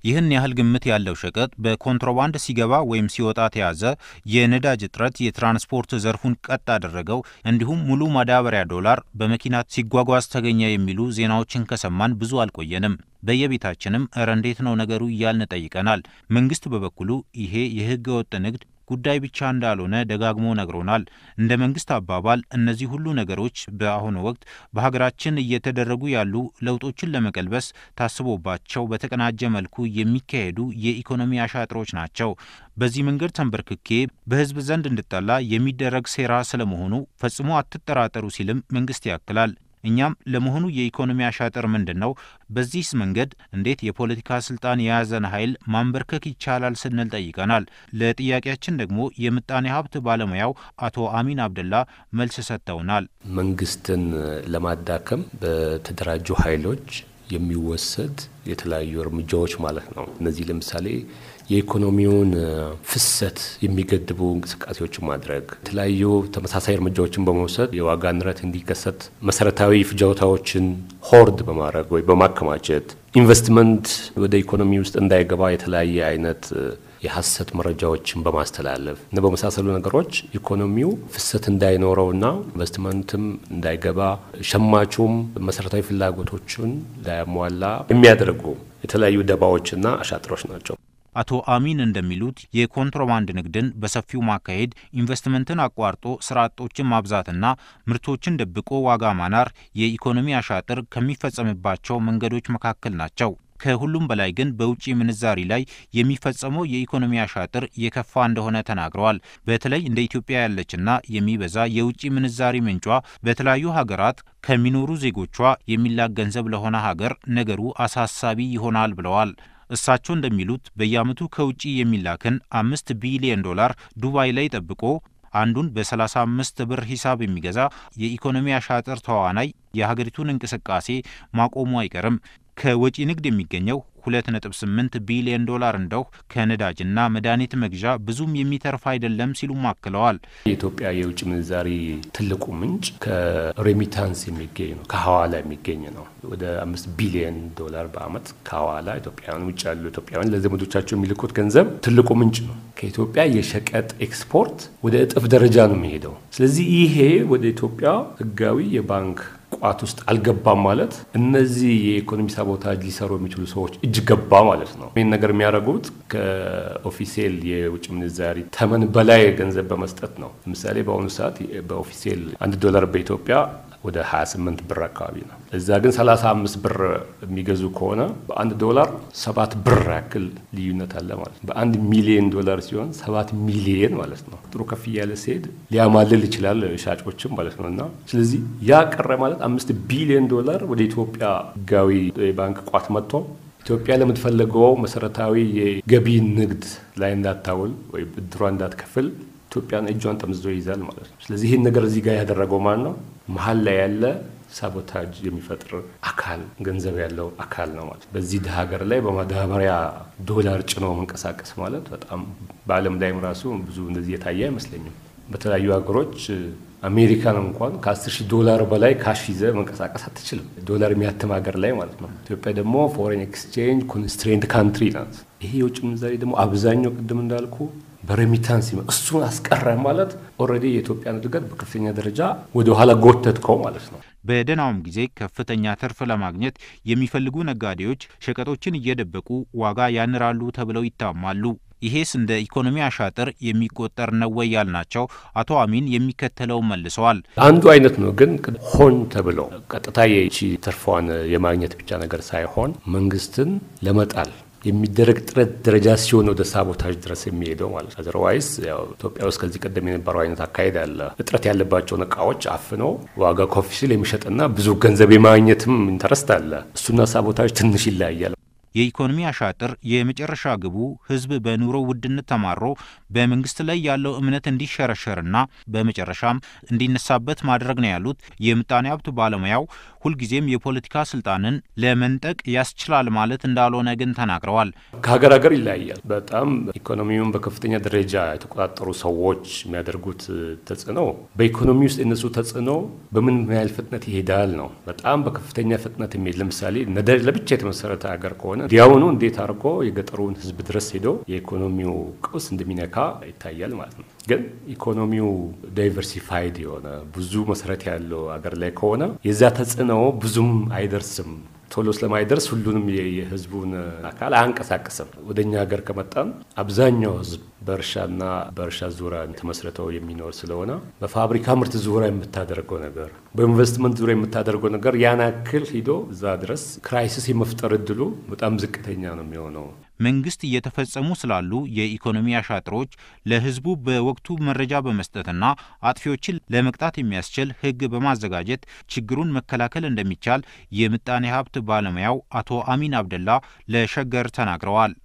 ይህን ያህል ግምት ያለው ሸቀጥ በኮንትሮባንድ ሲገባ ወይም ሲወጣ ተያዘ፣ የነዳጅ እጥረት የትራንስፖርት ዘርፉን ቀጥ አደረገው፣ እንዲሁም ሙሉ ማዳበሪያ ዶላር በመኪና ሲጓጓዝ ተገኘ የሚሉ ዜናዎችን ከሰማን ብዙ አልቆየንም። በየቤታችንም እረ እንዴት ነው ነገሩ እያልን ጠይቀናል። መንግስት በበኩሉ ይሄ የህገ ወጥ ንግድ ጉዳይ ብቻ እንዳልሆነ ደጋግሞ ነግሮናል። እንደ መንግስት አባባል እነዚህ ሁሉ ነገሮች በአሁኑ ወቅት በሀገራችን እየተደረጉ ያሉ ለውጦችን ለመቀልበስ ታስቦባቸው በተቀናጀ መልኩ የሚካሄዱ የኢኮኖሚ አሻጥሮች ናቸው። በዚህ መንገድ ተንበርክኬ በህዝብ ዘንድ እንድጠላ የሚደረግ ሴራ ስለመሆኑ ፈጽሞ አትጠራጠሩ ሲልም መንግስት ያክላል። እኛም ለመሆኑ የኢኮኖሚ አሻጥር ምንድን ነው? በዚህስ መንገድ እንዴት የፖለቲካ ስልጣን የያዘን ኃይል ማንበርከክ ይቻላል ስንል ጠይቀናል። ለጥያቄያችን ደግሞ የምጣኔ ሀብት ባለሙያው አቶ አሚን አብደላ መልስ ሰጥተውናል። መንግስትን ለማዳከም በተደራጁ ኃይሎች የሚወሰድ የተለያዩ እርምጃዎች ማለት ነው። እነዚህ ለምሳሌ የኢኮኖሚውን ፍሰት የሚገድቡ እንቅስቃሴዎችን ማድረግ፣ የተለያዩ ተመሳሳይ እርምጃዎችን በመውሰድ የዋጋ ንረት እንዲከሰት መሰረታዊ ፍጆታዎችን ሆርድ በማድረግ ወይ በማከማቸት ኢንቨስትመንት ወደ ኢኮኖሚ ውስጥ እንዳይገባ የተለያየ አይነት የሀሰት መረጃዎችን በማስተላለፍ እና በመሳሰሉ ነገሮች ኢኮኖሚው ፍሰት እንዳይኖረውና ኢንቨስትመንትም እንዳይገባ ሸማቹም መሰረታዊ ፍላጎቶችን እንዳያሟላ የሚያደርጉ የተለያዩ ደባዎችና አሻጥሮች ናቸው። አቶ አሚን እንደሚሉት የኮንትሮባንድ ንግድን በሰፊው ማካሄድ፣ ኢንቨስትመንትን አቋርጦ ስራ አጦችን ማብዛትና ምርቶችን ደብቆ ዋጋ ማናር የኢኮኖሚ አሻጥር ከሚፈጸምባቸው መንገዶች መካከል ናቸው። ከሁሉም በላይ ግን በውጭ ምንዛሪ ላይ የሚፈጸመው የኢኮኖሚ አሻጥር የከፋ እንደሆነ ተናግረዋል። በተለይ እንደ ኢትዮጵያ ያለችና የሚበዛ የውጭ ምንዛሪ ምንጯ በተለያዩ ሀገራት ከሚኖሩ ዜጎቿ የሚላክ ገንዘብ ለሆነ ሀገር ነገሩ አሳሳቢ ይሆናል ብለዋል። እሳቸው እንደሚሉት በየዓመቱ ከውጭ የሚላክን አምስት ቢሊዮን ዶላር ዱባይ ላይ ጠብቆ አንዱን በ35 ብር ሂሳብ የሚገዛ የኢኮኖሚ አሻጥር ተዋናይ የሀገሪቱን እንቅስቃሴ ማቆሙ አይቀርም። ከወጪ ንግድ የሚገኘው 2.8 ቢሊዮን ዶላር እንደው ከነዳጅና መድኃኒት መግዣ ብዙም የሚተርፍ አይደለም ሲሉም አክለዋል። የኢትዮጵያ የውጭ ምንዛሪ ትልቁ ምንጭ ከሬሚታንስ የሚገኝ ነው፣ ከሀዋላ የሚገኝ ነው። ወደ አምስት ቢሊዮን ዶላር በአመት ከሀዋላ ኢትዮጵያውያን ውጭ ያሉ ኢትዮጵያውያን ለዘመዶቻቸው የሚልኩት ገንዘብ ትልቁ ምንጭ ነው። ከኢትዮጵያ የሸቀጥ ኤክስፖርት ወደ እጥፍ ደረጃ ነው የሚሄደው። ስለዚህ ይሄ ወደ ኢትዮጵያ ህጋዊ የባንክ ቋት ውስጥ አልገባም ማለት እነዚህ የኢኮኖሚ ሳቦታጅ ሊሰሩ የሚችሉ ሰዎች እጅ ገባ ማለት ነው። ይህን ነገር የሚያደርጉት ከኦፊሴል የውጭ ምንዛሪ ተመን በላይ ገንዘብ በመስጠት ነው። ለምሳሌ በአሁኑ ሰዓት በኦፊሴል አንድ ዶላር በኢትዮጵያ ወደ 28 ብር አካባቢ ነው። እዛ ግን 35 ብር የሚገዙ ከሆነ በአንድ ዶላር ሰባት ብር ያክል ልዩነት አለ ማለት ነው። በአንድ ሚሊዮን ዶላር ሲሆን ሰባት ሚሊየን ማለት ነው። ጥሩ ከፍ እያለ ሲሄድ ሊያማልል ይችላል ሻጮችም ማለት ነው። እና ስለዚህ ያ ቀረ ማለት አምስት ቢሊዮን ዶላር ወደ ኢትዮጵያ ህጋዊ የባንክ ቋት መጥቶ ኢትዮጵያ ለምትፈልገው መሰረታዊ የገቢ ንግድ ላይ እንዳታውል ወይ ብድሯ እንዳትከፍል ኢትዮጵያን እጇን ጠምዝዞ ይይዛል ማለት ነው። ስለዚህ ይህን ነገር እዚህ ጋር ያደረገው ማን ነው? መሀል ላይ ያለ ሳቦታጅ የሚፈጥር አካል ገንዘብ ያለው አካል ነው ማለት። በዚህ ድሀ ሀገር ላይ በማዳበሪያ ዶላር ጭኖ መንቀሳቀስ ማለት በጣም በዓለም ላይም ራሱ ብዙ እንደዚህ የታየ አይመስለኝም። በተለያዩ ሀገሮች አሜሪካን እንኳን ከ10 ሺህ ዶላር በላይ ካሽ ይዘ መንቀሳቀስ አትችልም፣ ዶላር የሚያትም ሀገር ላይ ማለት ነው። ኢትዮጵያ ደግሞ ፎሬን ኤክስቼንጅ ኮንስትሬንት ካንትሪ ናት። ይሄ የውጭ ምንዛሬ ደግሞ አብዛኛው ቅድም እንዳልኩ በሬሚታንስ እሱን አስቀረ ማለት ኦልሬዲ የኢትዮጵያን እድገት በከፍተኛ ደረጃ ወደ ኋላ ጎተትከው ማለት ነው። በደህናውም ጊዜ ከፍተኛ ትርፍ ለማግኘት የሚፈልጉ ነጋዴዎች ሸቀጦችን እየደበቁ ዋጋ ያንራሉ ተብለው ይታማሉ። ይሄስ እንደ ኢኮኖሚ አሻጥር የሚቆጠር ነው ወይ ያልናቸው አቶ አሚን የሚከተለውን መልሰዋል። አንዱ አይነት ነው ግን ሆን ተብሎ ቀጥታ የቺ ትርፏን የማግኘት ብቻ ነገር ሳይሆን መንግስትን ለመጣል የሚደረግ ጥረት ደረጃ ሲሆን ወደ ሳቦታጅ ድረስ የሚሄደው ማለት ነው። አዘርዋይስ ያው ኢትዮጵያ ውስጥ ከዚህ ቀደም የነበረው አይነት አካሄድ አለ። እጥረት ያለባቸውን እቃዎች አፍኖ ዋጋ ኮፍ ሲል የሚሸጥና ብዙ ገንዘብ የማግኘትም ኢንተረስት አለ። እሱና ሳቦታጅ ትንሽ ይለያያል። የኢኮኖሚ አሻጥር የመጨረሻ ግቡ ህዝብ በኑሮ ውድነት ተማሮ በመንግስት ላይ ያለው እምነት እንዲሸረሸርና በመጨረሻም እንዲነሳበት ማድረግ ነው ያሉት የምጣኔ ሀብት ባለሙያው፣ ሁልጊዜም የፖለቲካ ስልጣንን ለመንጠቅ ያስችላል ማለት እንዳልሆነ ግን ተናግረዋል። ከሀገር ሀገር ይለያያል። በጣም ኢኮኖሚውን በከፍተኛ ደረጃ የተቆጣጠሩ ሰዎች የሚያደርጉት ተጽዕኖ በኢኮኖሚ ውስጥ የነሱ ተጽዕኖ በምን ያህል ፍጥነት ይሄዳል ነው። በጣም በከፍተኛ ፍጥነት የሚሄድ ለምሳሌ ነዳጅ ለብቻ የተመሰረተ ሀገር ከሆነ እንዲያውኑ እንዴት አድርጎ የገጠሩን ሕዝብ ድረስ ሄዶ የኢኮኖሚው ቀውስ እንደሚነካ ይታያል ማለት ነው። ግን ኢኮኖሚው ዳይቨርሲፋይድ የሆነ ብዙ መሰረት ያለው ሀገር ላይ ከሆነ የዛ ተጽዕኖ ብዙም አይደርስም። ቶሎ ስለማይደርስ ሁሉንም የህዝቡን አካል አያንቀሳቅስም። ወደ እኛ ሀገር ከመጣም አብዛኛው ህዝብ በእርሻና በእርሻ ዙሪያ ተመስርተው የሚኖር ስለሆነ በፋብሪካ ምርት ዙሪያ የምታደርገው ነገር፣ በኢንቨስትመንት ዙሪያ የምታደርገው ነገር ያን ያክል ሂዶ እዛ ድረስ ክራይሲስ የመፍጠር እድሉ በጣም ዝቅተኛ ነው የሚሆነው። መንግስት እየተፈጸሙ ስላሉ የኢኮኖሚ አሻጥሮች ለህዝቡ በወቅቱ መረጃ በመስጠትና አጥፊዎችን ለመቅጣት የሚያስችል ህግ በማዘጋጀት ችግሩን መከላከል እንደሚቻል የምጣኔ ሀብት ባለሙያው አቶ አሚን አብደላ ለሸገር ተናግረዋል።